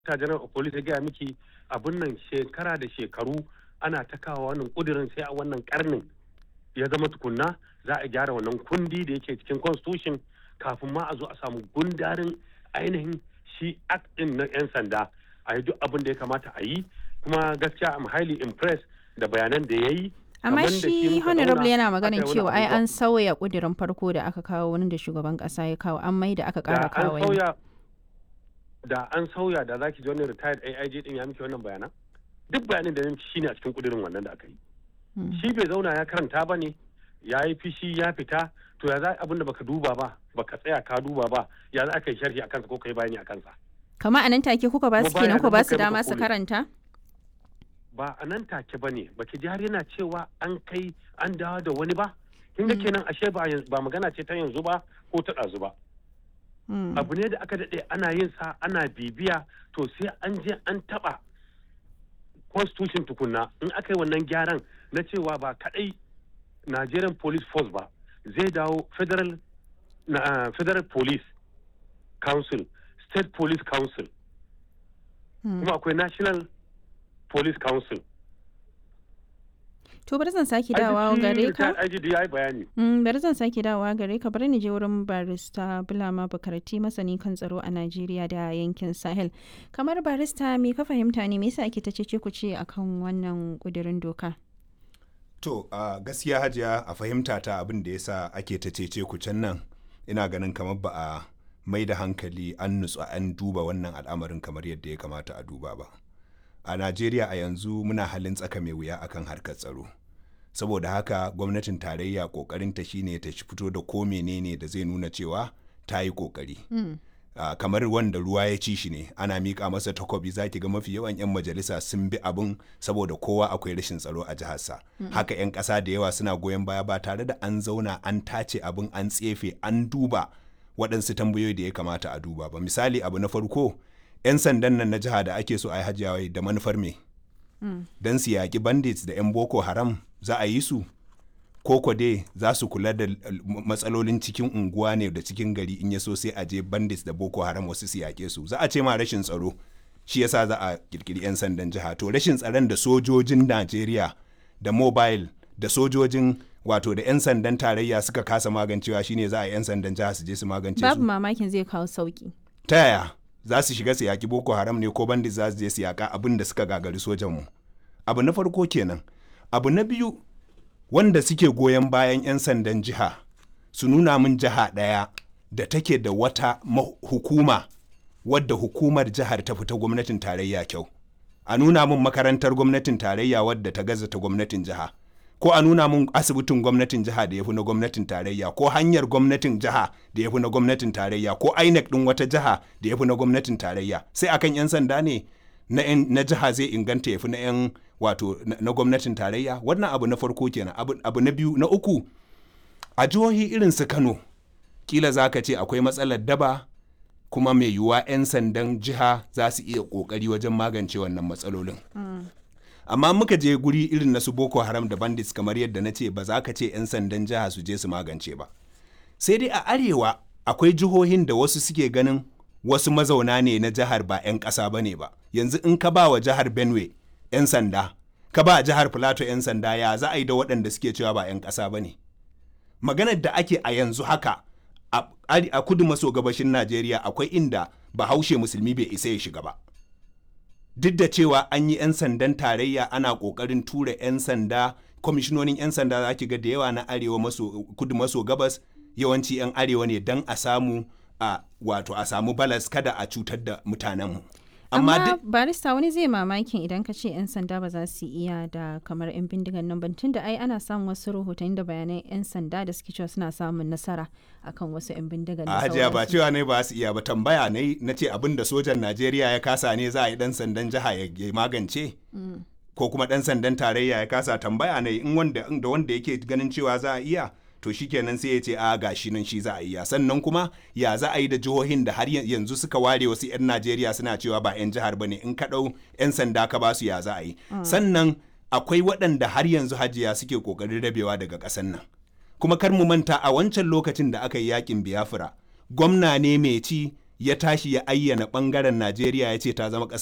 ta general of police ya gaya miki abin nan shekara da shekaru ana ta kawo wannan kudirin sai a wannan karnin ya zama tukunna za a gyara wannan kundi da yake cikin constitution kafin ma a zo a samu gundarin ainihin shi act din na 'yan sanda a yi duk abin da ya kamata a yi kuma gaskiya am highly impressed da bayanan da ya yi amma Kaman da shi shi muka honorable zauna yana aka maganin yi wani cewa ai abubuwa. an sauya kudirin farko da aka kawo wani da shugaban kasa ya kawo an mai da aka da kara an kawo wani. sauya da an sauya da zaki ji wani retired AIG din ya miki wannan bayanan duk bayanin da ya miki shine a cikin kudirin wannan da aka yi Mm. shi bai zauna ya karanta ba ne ya yi fishi ya fita to ya za abin da baka duba ba baka tsaya ka duba ba ya za ka yi sharhi a kansa ko ka yi bayani a kansa kama a nan take kuka ba su Kuma kenan bayanan ku ba da su muka yi dama muka su kore. karanta ba a nan take ba ne baki ji har yana cewa an kai an dawo da wani ba kin ga Mm. kenan ashe ba yanzu- ba magana ce ta yanzu ba ko ta ɗazu ba Mm. abu ne da aka daɗe ana yin sa ana bibiya to sai an je an taɓa constitution tukunna in aka yi wannan gyaran na cewa ba kaɗai nigerian police force ba zai dawo federal na, ah, federal police council state police council Mm. kuma akwai national police council to bari zan sake Ai, duk dawowa shi gare ka retired IGD ya yi bayani Mm, bari zan sake dawowa gare ka bari ni je wurin barista Bulama Bukarati masani kan tsaro a Najeriya da yankin Sahel. Kamar barista me ka fahimta ne me yasa ake ta cece ku ce akan wannan kudirin doka? To, a gaskiya hajiya a fahimta ta abin da yasa ake ta cece ku can nan ina ganin kamar ba a mai da hankali an nutsu an duba wannan al'amarin kamar yadda ya kamata a duba ba. A Najeriya a yanzu muna halin tsaka mai wuya akan harkar tsaro. Saboda haka gwamnatin tarayya kokarinta shine ta shi fito da ko menene da zai nuna cewa ta yi kokari. Ah, kamar wanda ruwa ya ci shi ne ana miƙa masa takobi zaki ga mafi yawan 'yan majalisa sun bi abin saboda kowa akwai rashin tsaro a jiharsa haka 'yan ƙasa da yawa suna goyon baya ba tare da an zauna an tace abin an tsefe an duba waɗansu tambayoyi da ya kamata a duba ba misali abu na farko 'yan sandan nan na jiha da ake so a yi hajjawai da manufar me don su yaƙi bandits da 'yan boko haram za a yi su koko dai za su kula da l- matsalolin cikin unguwa ne da cikin gari in ya so sai a je bandits da boko haram wasu su yaƙe su za a ce ma rashin tsaro shi yasa za a kirkiri 'yan sandan jiha to rashin tsaron da sojojin najeriya da mobile da sojojin wato da 'yan sandan tarayya suka kasa magancewa shine za a yi 'yan sandan jiha su je su magance Babu su mamakin zai kawo sauki. ta yaya za su shiga su yaƙi boko haram ne ko bandits za su je su yaƙa abin da suka gagari sojanmu abu na farko kenan abu na biyu wanda suke goyon bayan 'yan sandan jiha su nuna min jiha ɗaya da take da wata ma- hukuma wadda hukumar jihar ta fita gwamnatin tarayya kyau a nuna min makarantar gwamnatin tarayya wadda ta gaza ta gwamnatin jiha ko a nuna min asibitin gwamnatin jiha da ya fi na gwamnatin tarayya ko hanyar gwamnatin jiha da ya fi na gwamnatin tarayya ko inec ɗin wata jiha da ya fi na gwamnatin tarayya sai akan 'yan sanda ne na, 'yan- na jiha zai inganta ya fi na 'yan wato na, na gwamnatin tarayya wannan abu na farko kenan abu, abu na biyu na uku a jihohi irin su kano kila za ka ce akwai matsalar daba kuma mai yiwuwa 'yan sandan jiha za su iya kokari wajen magance wannan matsalolin amma muka je guri irin na su boko haram da bandits kamar yadda na ce ba za ka ce 'yan sandan jiha su je su magance ba sai dai a arewa akwai jihohin da wasu suke ganin wasu mazauna ne na jihar ba 'yan ƙasa ba ne ba yanzu in ka ba wa jihar benue 'yan sanda ka ba jihar plateau 'yan sanda ya za a yi da waɗanda suke cewa ba 'yan ƙasa ba ne maganar da ake a yanzu haka a, a kudu maso gabashin najeriya akwai inda bahaushe musulmi bai isa ya shiga ba duk da cewa an yi 'yan sandan tarayya ana kokarin tura 'yan sanda kwamishinonin 'yan sanda za ki ga da yawa na arewa maso kudu maso gabas yawanci 'yan arewa ne don a samu a wato a samu balas kada a cutar da mutanenmu amma Amma duk barista wani zai mamakin idan ka ce 'yan sanda ba za su iya da kamar 'yan bindigan nan ban tunda ai ana samun wasu rahotanni da bayanan 'yan sanda da suke cewa suna samun nasara akan wasu 'yan bindigan da a hajiya ba sauransu. cewa ne ba su iya ba tambaya ne na ce abin da sojan najeriya ya kasa ne za a yi dan sandan jiha ya ya magance ko kuma dan sandan tarayya ya kasa tambaya ne in wanda da wanda yake ganin cewa za a iya to shikenan sai ya ce a gashi nan shi za a iya sannan kuma ya za a yi da jihohin da har yan- yanzu suka ware wasu 'yan najeriya suna cewa ba 'yan jihar ba ne in ka ɗau 'yan sanda ka ba su ya za a yi sannan akwai waɗanda har yanzu hajiya suke ƙoƙarin rabewa daga ƙasar nan kuma kar mu manta a wancan lokacin da aka yi yakin biafra gwamna ne mai ci ya tashi ya ayyana ɓangaren najeriya ya ce ta zama ƙasa